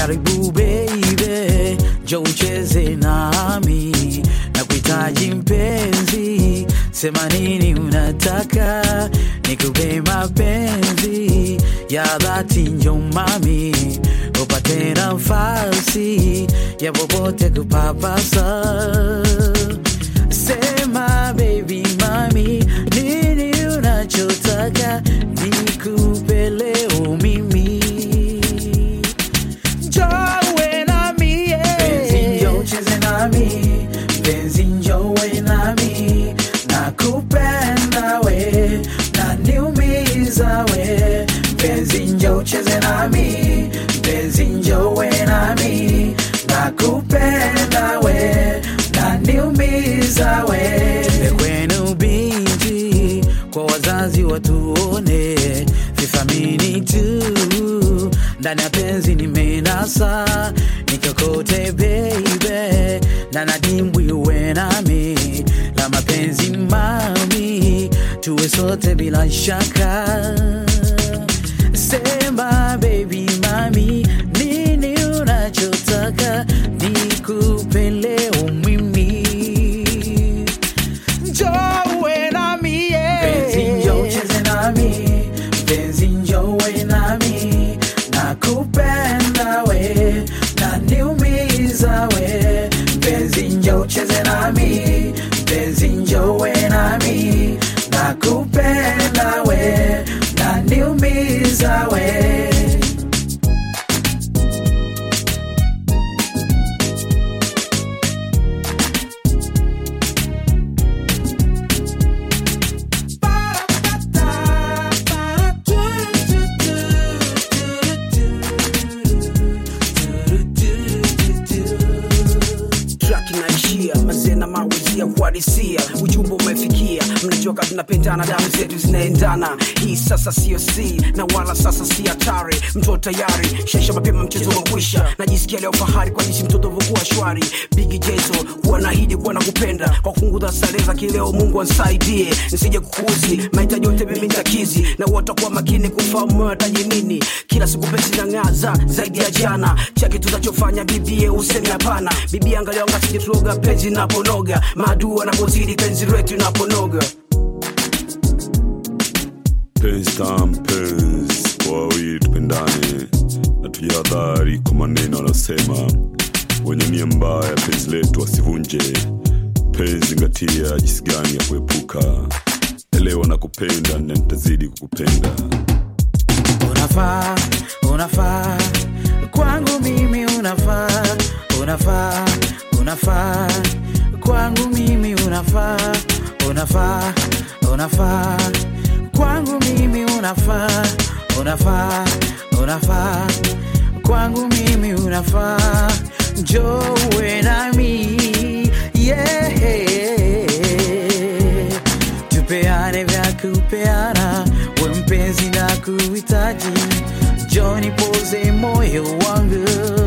karibu baby, jo ucheze nami na kuhitaji mpenzi, sema nini unataka nikupe mapenzi ya dhati, njo mami upate nafasi ya popote kupapasa. Sema baby mami, nini unachotaka nikupe leo mimi Joe nami Penzi njo cheze nami Penzi njowe nami Nakupenda we Naniumiza we Penzi njo cheze nami Penzi njowe nami Nakupenda we Naniumiza we Kwenu binti Kwa wazazi watuone Vithamini tu ndani ya penzi nimenasa nikokote baby na nadimbwi uwe nami la mapenzi mami tuwe sote bila shaka sema baby mami nini unachotaka nikupe leo mimi Joe nami yeah. Penzi njo cheze nami Penzi njowe nami Nakupenda we Naniumiza we Penzi njo cheze nami Penzi njowe nami Nakupenda we Naniumiza we track inaishia mazena mawizia kuadisia ujumbe umefikia mnajua kama tunapendana damu zetu zinaendana hii sasa sio si na wala sasa si hatari mtoto tayari shesha mapema mchezo umekwisha najisikia leo fahari kwa jinsi mtoto vokuwa shwari bigi jeso huwa naahidi kuwa nakupenda kwa kupunguza starehe za kileo mungu ansaidie nisije kukuzi mahitaji yote mimi nitakizi na watakuwa makini kufahamu wataji nini kila siku pesi nang'aza zaidi ya jana chake tutachofanya bibie useme hapana bibi angalia wangasije tuloga penzi naponoga maadui wanapozidi penzi letu naponoga penzi tam penzi kwa wawili tupendane na tujihadhari kwa maneno aliyosema wenye nia mbaya penzi letu wasivunje penzi zingatia jinsi gani ya kuepuka elewa na kupenda na nitazidi kukupenda unafaa unafaa kwangu mimi unafaa unafaa unafaa kwangu mimi unafaa unafaa unafaa kwangu mimi unafaa unafaa unafaa kwangu mimi unafaa njowe nami yeah. tupeane vya kupeana we mpenzi na kuhitaji joni poze moyo wangu